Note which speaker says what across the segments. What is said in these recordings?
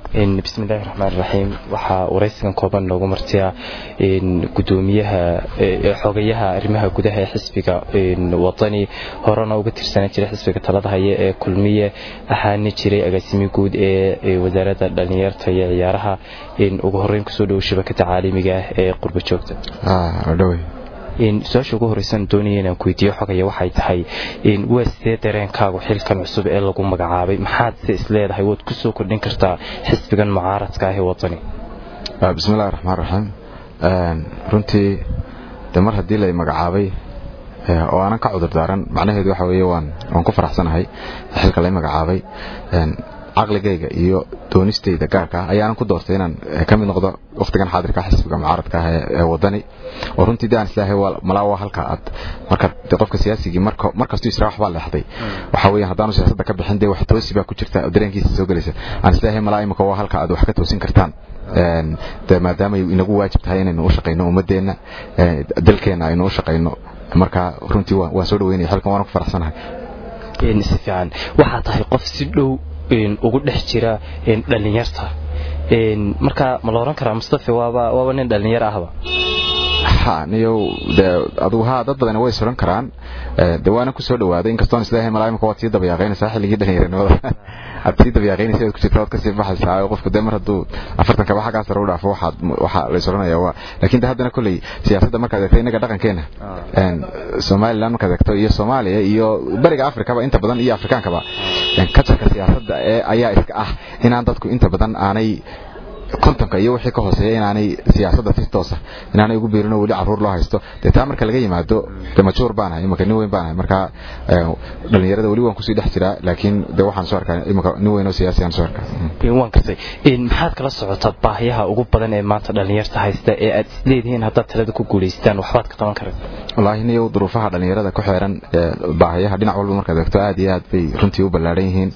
Speaker 1: bismillahi raxmaan raxiim waxaa waraysigan kooban noogu martiya gudoomiyaha xogayaha arrimaha gudaha ee xisbiga wadani horena uga tirsanaan jiray xisbiga talada haya ee kulmiye ahaana jiray agaasimi guud ee wasaaradda dhallinyarta iyo ciyaaraha ugu horeyn kusoo dhowo shabakada caalamiga ah ee qurba joogta su-aasha ugu horeysan doonaya inaan ku weydiiyo xogaya waxay tahay waa sidee dareenkaagu xilkan cusub ee lagu magacaabay maxaad se isleedahay waad ku soo kordhin kartaa xisbigan mucaaradka ah ee wadani
Speaker 2: bismillahi raxmaan raxiim runtii de mar haddii lay magacaabay oo aanan ka cudur daaran macnaheedu waxa weeye waan waan ku faraxsanahay xilka lay magacaabay caqligayga iyo doonistayda gaarka ah ayaanan ku doortay inaan ka mid noqdo wakhtigan xaadirka xisbiga mucaaradka ah ee wadani oo runtii de aan islaahay malaa waa halka aad marka de qofka siyaasigii markastuu israa waxbaa leexday waxaa weeyaan haddaanu siyaasadda ka bixin dee wax toosi baa ku jirta oo dareenkiisa soo gelaysa aan islaahay malaa imika waa halka aad wax ka toosin kartaan de maadaamay inagu waajib tahay inaynu u shaqayno ummadeenna dalkeenna aynu u shaqayno marka runtii waan soo dhaweynaya xilkan waana ku faraxsanahay
Speaker 1: si fiican waxaa tahay qof si dhow ugu dhex jira dhallinyarta marka ma la oran karaa mustafe waaba nin dhallinyar ahba
Speaker 2: niyow de adugu haa dad badani way suran karaan de waana ku soo dhawaaday inkastoon isleeyahay malaa imika waad sii dabayaaqaynaysaa xilligii dhallinyaranimada aad sii dabayaaqaynaysa waad ku jirta waad kasii baxaysaa qofku de mar hadduu afartan kaba xaggaa sare u dhaafo waxaad waxaa la suranaya waa laakiin de haddana kolley siyaasadda markaad eegto innaga dhaqankeena somaliland markaad eegto iyo soomaaliya iyo bariga afrikaba inta badan iyo afrikaankaba kajarka siyaasadda ee ayaa iska ah inaan dadku inta badan aanay kontonka iyo wixii ka hooseeya inaanay siyaasadda si toosa inaanay ugu biirin oo weli caruur loo haysto dee taa marka laga yimaado de majuur baanahay imika nin weyn baanahay marka dhallinyarada weli waan kusii dhex jiraa laakiin de waxaan soo arkaa imika nin weyn oo siyaasi aan soo arkaa
Speaker 1: waan gartay maxaad kala socotaa baahiyaha ugu badan ee maanta dhallinyarta haysta ee aad isleedihiin haddaad talada ku guulaystaan waxbaad ka qaban karaysa
Speaker 2: wallaahi niyow duruufaha dhallinyarada ku xeeran baahiyaha dhinac walba markaad eegto aad iyo aad bay runtii u ballaadhan yihiin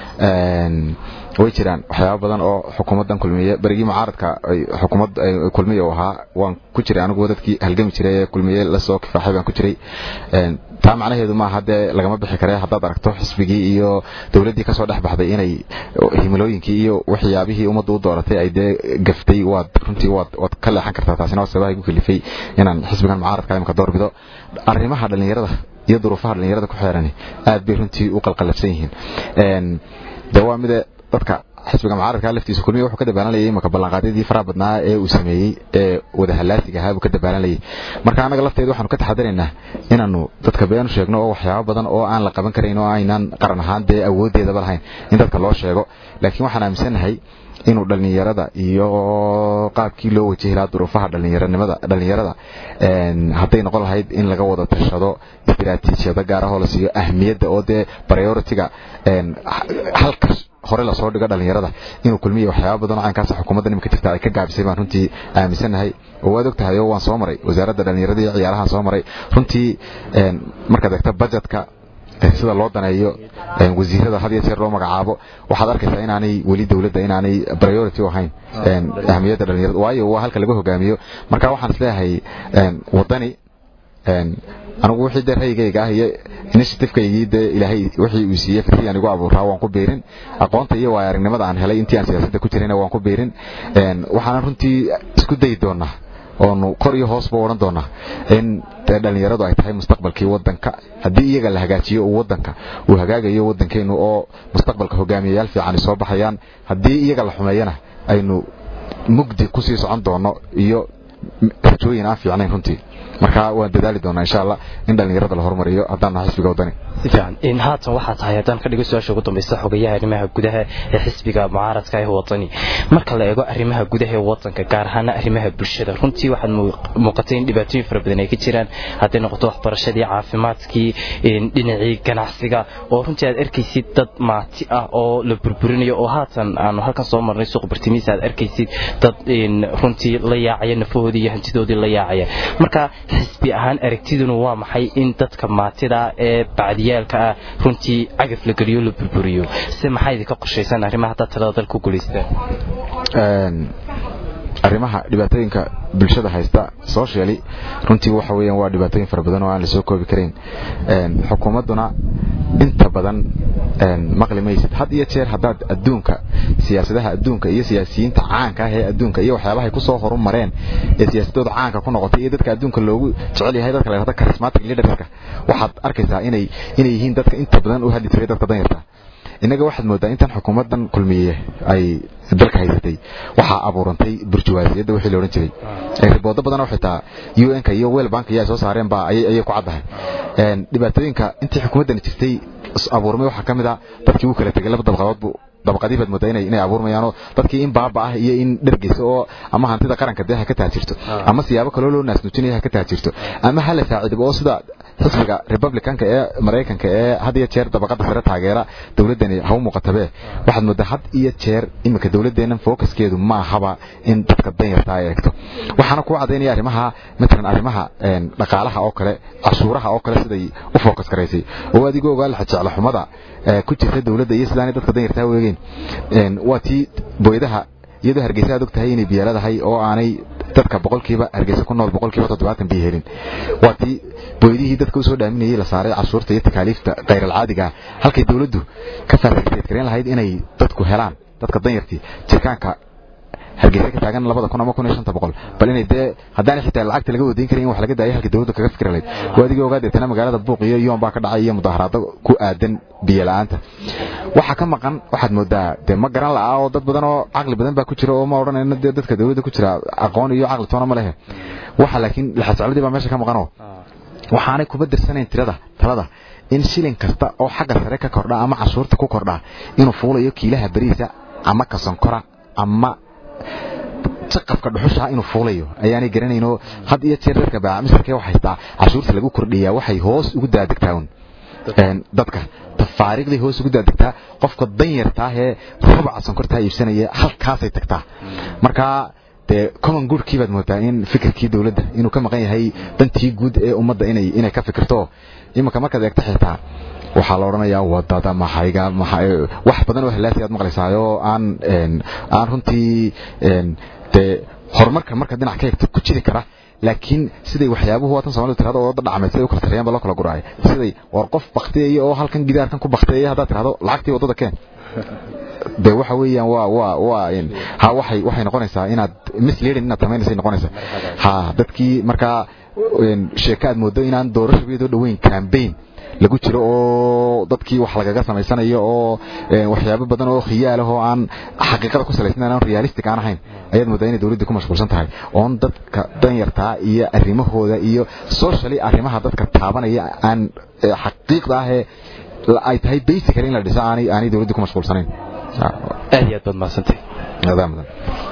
Speaker 2: way jiraan waxyaaba badan oo xukuumaddan kulmiye berigii mucaaradka xukuumad kulmiye u ahaa waan ku jiray anigu dadkii halgami jiray ee kulmiye lasoo kifaaxay baan ku jiray taa macnaheedu maaha dee lagama bixi kare haddaad aragto xisbigii iyo dowladdii kasoo dhex baxday inay himilooyinkii iyo waxyaabihii ummaddu u dooratay ay dee gaftay waad runtii waad waad ka leexan kartaa taasina waa sababaha igu kalifay inaan xisbigan mucaaradka imika doorbido arrimaha dhallinyarada iyo duruufaha dhallinyarada ku xeerani aad bay runtii u qalqalabsan yihiin de waa mide dadka xisbiga mucaaradka laftiisa kulmiya wuxuu ka dabaalanayay imaka ballanqaadyadii faraha badnaa ee uu sameeyey ee wadahallaasiga ahaa buu ka dabaalanayay marka annaga lafteeda waxaanu ka taxadaraynaa inaanu dadka beenu sheegno oo waxyaabo badan oo aan la qaban karayn oo aynaan qaran ahaan dee awooddeedaba lahayn in dadka loo sheego laakiin waxaan aaminsannahay inuu dhallinyarada iyo qaabkii loo wajahi lahaa duruufaha dhallinyaranimada dhallinyarada hadday noqon lahayd in laga wada tashado istiraatiijiyada gaar ahoo la siiyo ahmiyadda oo dee prioritiga halka hore lasoo dhigo dhallinyarada inuu kulmiya waxyaaba badan oo caynkaas xukuumadda nimika jirta ay ka gaabisay baan runtii aaminsannahay oo waad og tahay oo waan soo maray wasaaradda dhallinyarada iyo ciyaarahan soo maray runtii markaad eegto budgetka sida loo daneeyo wasiirada had iyo jeer loo magacaabo waxaad arkaysaa inaanay weli dowladda inaanay priority u ahayn ahmiyadda dhallinyarada waayo waa halka laga hogaamiyo marka waxaan isleeyahay wadani anigu wixii dee raygayga ah iyo initiativekaygii dee ilaahay wixii uu siiyey fikriyaan igu abuuraa waan ku biirin aqoonta iyo waaya aragnimada aan helay intii aan siyaasadda ku jirayna waan ku biirin waxaana runtii isku dayi doonaa oonu kor iyo hoosba odhan doonaa in dee dhallinyaradu ay tahay mustaqbalkii wadanka haddii iyaga la hagaajiyo uu wadanka uu hagaagayo wadankeenu oo mustaqbalka hogaamiyayaal fiican soo baxayaan haddii iyaga la xumeeyana aynu mugdi kusii socon doono iyo rajooyin aan fiicnayn runtii marka waan dadaali doonaa insha allah in dhallinyarada la horumariyo haddaan nahay xisbiga wadani
Speaker 1: si fiican haatan waxaa tahay haddaan ka dhigo su-aasha ugu dambaysa xogayaha arrimaha gudaha ee xisbiga mucaaradka ee wadani marka la eego arrimaha gudaha ee wadanka gaar ahaana arrimaha bulshada runtii waxaad muuqatay in dhibaatooyin fara badan ay ka jiraan hadday noqoto waxbarashadii caafimaadkii dhinacii ganacsiga oo runtii aad arkaysid dad maati ah oo la burburinayo oo haatan aanu halkan soo marnay suuq bartimiisa aad arkaysid dad runtii la yaacaya nafahoodii iyo hantidoodii la yaacaya marka xisbi ahaan aragtiduna waa maxay in dadka maatida ee bacdiyaalka ah runtii cagaf la geliyo la burburiyo se maxaa idinka qorshaysan arrimaha haddaad talada dalka ku guulaystaan
Speaker 2: arrimaha dhibaatooyinka bulshada haysta socially runtii waxa weeyaan waa dhibaatooyin fara badan oo aan la soo koobi karayn xukuumadduna inta badan maqli maysid had iyo jeer haddaad adduunka siyaasadaha adduunka iyo siyaasiyiinta caanka ah ee adduunka iyo waxyaabahay kusoo horumareen ee siyaasadooda caanka ku noqotay iyo dadka adduunka loogu jecel yahay dadka la yidhahdo charismatic leaderska waxaad arkaysaa inay inay yihiin dadka inta badan u hadli jiray dadka danyarta innaga waxaad moodaa intan xukuumaddan kulmiye ay dalka haysatay waxaa abuurantay burjuwaasiyadda wixii la odhan jiray riboodo badan oo xitaa u n ka iyo wel bank iyo ay soo saareen baa ayay ku caddahay dhibaatooyinka intii xukuumaddan jirtay abuurmay waxaa ka mid a dadkii uu kala tegay laba dabaqadood buu dabaqadii baad moodaa inay inay abuurmayaanoo dadkii in baaba ah iyo in dhergeysa oo ama hantida qaranka dee ha ka taajirto ama siyaabo kaloo loo naasnuujinaya ha ka taajirto ama ha la saaciibo oo sida xisbiga republicanka ee maraykanka ee had iyo jeer dabaqada sare taageera dowladdani ha u muuqatabe waxaad moodaa had iyo jeer iminka dowladdeennan fookaskeedu maahaba in dadka danyarta ay eegto waxaana kuu cadaynaya arrimaha matalan arrimaha dhaqaalaha oo kale cashuuraha oo kale siday u fookas garaysay oo adigoo ogaa laxa jecla xumada ku jirta dowladda iyo sidaanay dadka danyartaa weegeen waa tii booyadaha iyadoo hargeysa aad og tahay inay biyo leedahay oo aanay dadka boqolkiiba hargeysa ku nool boqolkiiba toddobaatan biyo helin waa tii booydihii dadka usoo dhaaminayay la saaray cashuurta iyo takaaliifta khayral-caadiga halkay dowladdu ka fasiliteed gareyn lahayd inay dadku helaan dadka danyartii jirkaanka hargeysa ka taagan labada kun ama kun iyo shanta boqol bal inay dee haddaanay xitaa lacagta laga wadayn karin in wax laga daayo halkii dowladda kaga fikri lahayd waa adigii ogaa deetana magaalada buuq iyo yoon baa ka dhacay iyo mudaharaado ku aadan biyo la-aanta waxa ka maqan waxaad moodaa dee ma garan la'a oo dad badan oo caqli badan baa ku jira oo ma odhanayno dee dadka dowladda ku jira aqoon iyo caqli toona ma lehe waxa laakiin laxasocladii baa meesha ka maqanoo waxaanay kuba dirsanayn tirada talada in shilin kasta oo xagga sare ka kordha ama cashuurta ku kordha inuu fuulayo kiilaha beriisa ama kasonkora ama jaqafka dhuxusha inuu fuulayo ayaanay garanaynoo had iyo jeer dadka baamisarkee wax haystaa cashuurta lagu kordhiyaa waxay hoos ugu daadegtaa un dadka tafaariiqday hoos ugu daadegtaa qofka danyarta ah ee rubaca sonkortaa iibsanaya halkaasay tagtaa marka dee common goodkii baad moodaa in fikirkii dowladda inuu ka maqan yahay dantii guud ee ummadda inay inay ka fikirto iminka markaad eegto xitaa waxaa la odhanayaa wadada maxayga wax badan oo halaasi aad maqlaysaayo aan aan runtii dee horumarka marka dhinac ka eegto ku jiri kara laakiin siday waxyaabuhu waatan soomalidu tirahdo oo wadda dhacmay siday u kala sarreeyaan baa loo kala guraaya siday war qof bakteeya oo halkan gidaarkan ku bakteeya haddaad tirahdo lacagtii waddada keen de waxa weeyaan waa waa waa ha waxay waxay noqonaysaa inaad misleading inaad samaynaysa noqonaysaa ha dadkii markaa sheeko aad moodo inaan doorasho iyadoo dhoweyn campaign lagu jiro oo dadkii wax lagaga samaysanayo oo waxyaabo badan oo khiyaal ah oo aan xaqiiqada ku salaysnayn aan realistic aan ahayn ayaad moodaa inay dowladdu ku mashquulsan tahay oon dadka danyartaa iyo arrimahooda iyo socially arrimaha dadka taabanaya aan xaqiiqda ah ee ay tahay basically in la dhiso aanay aanay dowladdu ku mashquulsanayn
Speaker 1: aad iyo aad baad mahadsantay
Speaker 2: adaa mudan